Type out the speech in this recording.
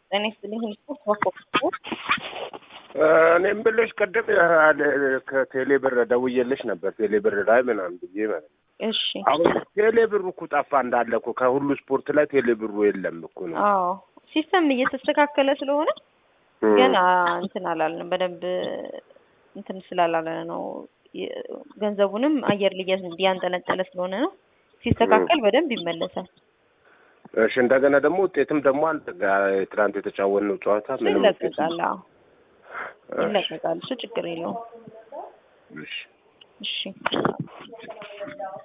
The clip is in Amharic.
ጤና ይስጥልኝ። ስፖርት ባኮ እኔም ብልሽ ቅድም ከቴሌ ብር ደውዬልሽ ነበር ቴሌ ብር ላይ ምናምን ብዬ ማለት ነው። እሺ አሁን ቴሌ ብሩ እኮ ጠፋ እንዳለ እኮ ከሁሉ ስፖርት ላይ ቴሌ ብሩ የለም እኮ ነው። አዎ ሲስተም እየተስተካከለ ስለሆነ ገና እንትን አላልንም በደንብ እንትን ስላላለ ነው። የ- ገንዘቡንም አየር ላይ እያንጠለጠለ ስለሆነ ነው። ሲስተካከል በደንብ ይመለሳል። እሺ እንደገና ደግሞ ውጤትም ደግሞ አንተ ጋር ትናንት የተጫወትነው ጨዋታ እሱ ምንም ውጤት ይለቀቃል። አዎ ይለቀቃል። እሱ ችግር የለውም። እሺ እሺ